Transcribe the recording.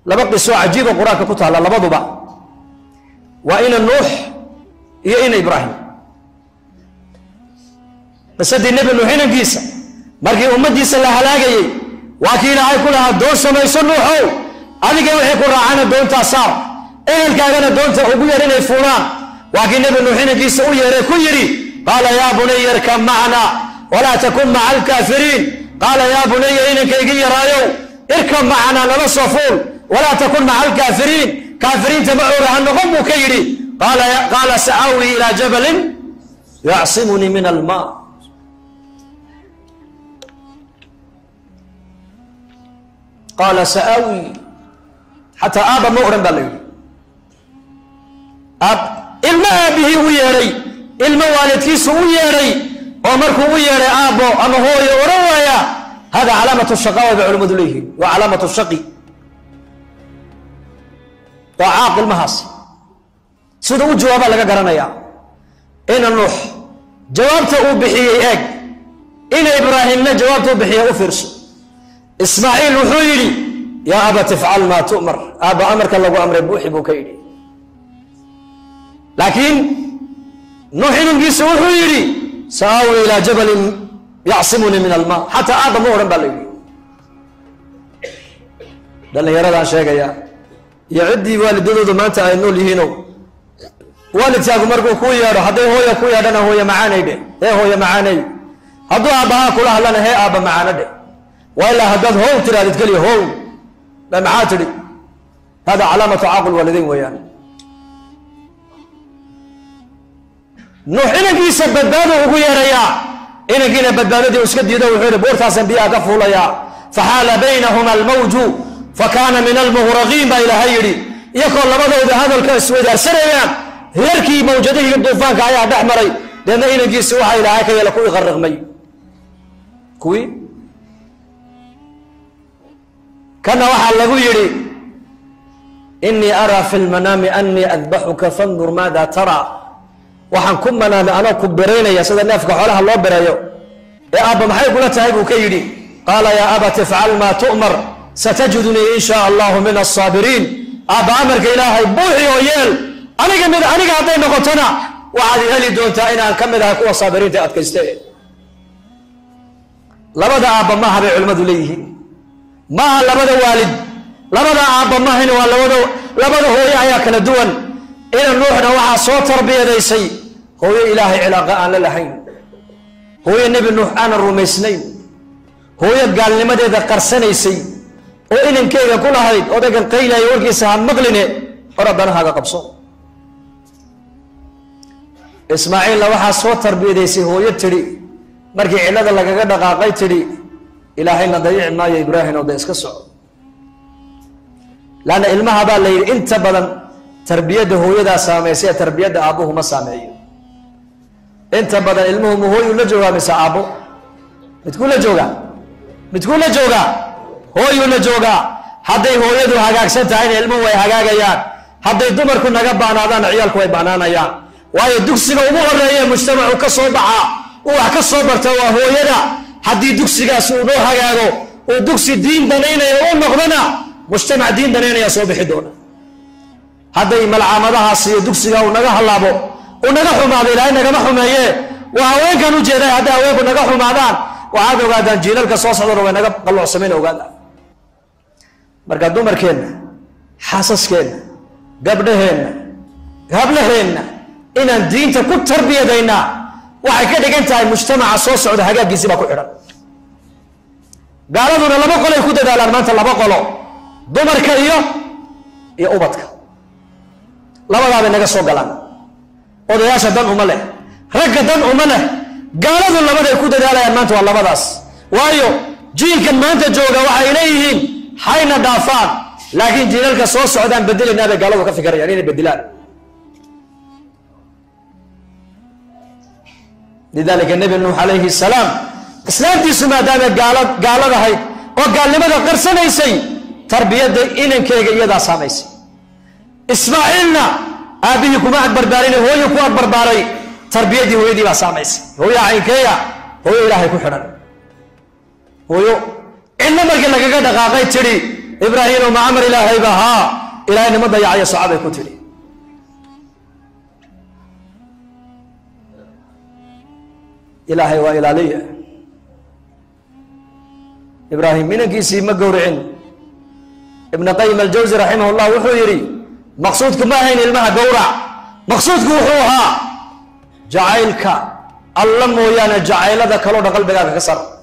laba qiso cajiiba qur-aanka ku taalla labaduba waa ina nuux iyo ina ibraahim qisadii nebi nuux inankiisa markii ummaddiisa la halaagayey waa kii ilaahay ku lahaa doon samayso nuuxow adiga wixii ku raacana doontaa saar ehelkaagana doonta ugu yar inay fuulaan waa kii nebi nuux inankiisa u yeeray ku yidhi qaala yaa bunaya irkab macna walaa takun maca alkaafiriin qaala yaa bunaya inankaygi yaraayow irkab macna nala soo fuul walaa takun maca alkaafiriin kaafiriinta macooga ha noqon buu ka yidhi qaala sa'aawi ilaa jabalin yacsimunii min alma qaala sa'aawi xataa aaba ma odhan baa la yidhi ilmo aabihii u yeedhay ilmo waalidkiisu u yeedhay oo markuu u yeedhay aabbo ama hooyo odhan waaya hada calaamatu shaqaawa bay culimmadu leeyihiin waa calaamatu shaqi waa caaq ilmahaasi sida u jawaabaa laga garanayaa ina nuux jawaabta uu bixiyey eeg ina ibraahimna jawaabta u bixiya u fiirso ismaaciil wuxuu yidhi yaa abat ifcal maa tu'mar aabba amarka lagu amray buuxi buu ka yidhi laakiin nuux inankiisa wuxuu yidhi sa'aawi ilaa jabalin yacsimunii min alma xataa aabba ma odhan baa la yidhi dhallinyaradaan sheegaya iyo ciddii waalidadoodu maanta ay nool yihiinow waalidkaagu markuu kuu yeedho hadday hooya ku yeedhana hooye macaanay dhe hee hooye macaanay hadduu aabbahaa kula hadlana hee aabba macaano dhe waa ilaa haddaad how tiraadid keliya how ba maxaa tidhi hada calaamatu caaqul waalidayn weeyaan nuux inankiisa badbaado ugu yeedhayaa inankiina badbaadadii iska diido wuxuu yihi boortaasan biyaha ka fuulayaa faxaala baynahuma almawju fakaana min almuhraqiin baa ilaahay yidhi iyakoo labadooda hadalka isweydaarsanayaan reerkii mawjadihii duufaanka ayaa dhex maray deedna inankiisi waxaa ilaahay ka yeela kuwii qarriqmay kuwii kana waxaa lagu yidhi inii araa fi lmanaami anii adbaxuka fandur maada tara waxaan ku manaamay anoo ku beraynaya sida neefka xoolaha loo bereeyo ee aabba maxay kula tahay buu ka yidhi qaala yaa abat ifcal maa tu'mar satajidunii in shaa allahu min asaabiriin aabba amarka ilaahay buuxi oo yeel aniga mid aniga hadday noqotona waxaad heli doontaa inaan ka mid ahay kuwa saabiriinta adkayste labada aabba maaha bay culimmadu leeyihiin maaha labada waalid labada aabba mahayna waa labada labada hooye ayaa kala duwan ina nuuxna waxaa soo tarbiyadaysay hooyo ilaahay cilaaqa aan la lahayn hooyo nebi nuux aanan rumaysnayn hooyo gaalnimadeeda qarsanaysay oo inankeyga ku lahayd odaygan qaylaya warkiisa ha maqline hor addanahaaga qabso ismaaciilna waxaa soo tarbiyadaysay hooyo tidhi markii cillada lagaga dhaqaaqay tidhi ilaahayna dayici maayo ibraahim oo da iska soco laanna ilmaha baa la yidhi inta badan tarbiyadda hooyadaa saamaysa ee tarbiyadda aabbuhu ma saameeyo inta badan ilmuhu ma hooyuu la joogaa mise aabbo midkuu la joogaa midkuu la joogaa hooyuu la joogaa hadday hooyadu hagaagsan tahayna ilmuhu way hagaagayaan hadday dumarku naga baanaadaanna ciyaalku way baanaanayaan waayo dugsiga ugu horeeye mujtamacu ka soo baxaa uu wax ka soo barta waa hooyada haddii dugsigaas uu noo hagaago uu dugsi diin danaynaya u noqdona mujtamac diin danaynaya soo bixi doona hadday malcaamadahaas iyo dugsiga uu naga hallaabo uu naga xumaado ilaahay nagama xumeeye waa haweenkan u jeeday hadday haweenku naga xumaadaan waxaad ogaadaan jiilalka soo socdana way naga qalloocsamayna ogaadaan marka dumarkeenna xaasaskeenna gabdhaheenna gablaheenna inaan diinta ku tarbiyadaynaa waxay ka dhigan tahay mujtamaca soo socda hagaaggiisi baa ku xidhan gaaladuna laba qolay ku dadaalaan maanta laba qolo dumarka iyo iyo ubadka labadaabay naga soo galaan odayaasha dan uma leh ragga dan uma leh gaaladu labaday ku dadaalayaan maanta waa labadaas waayo jiilkan maanta jooga waxay leeyihiin hayna dhaafaan laakiin jiilalka soo socdaan bedelaynaa bay gaaladu ka fikirayaan inay bedelaan lidalika nebi nuux calayhi salaam islaamtiisu maadaamay gaala gaaladahayd oo gaalnimada qarsanaysay tarbiyadda inankeyga iyadaa saamaysay ismaaciilna aabbihii kuma ag barbaarin hooyo ku ag barbaaray tarbiyaddii hooyadii baa saamaysay hooyo caynkeeya hooyo ilaahay ku xidhan hooyo cidna markii lagaga dhaqaaqay tidhi ibraahimo ma amar ilaahayba haa ilaahay nima dayacayo socabay ku tidhi ilaahay waa ilaaliya ibraahim minankiisii ma gowricin ibn qayim aljawsi raximah llah wuxuu yidhi maqsuudku ma ahayn ilmaha gowrac maqsuudku wuxuu ahaa jacaylka alla mooyaane jacaylada kaloo dhan qalbigaaga ka sar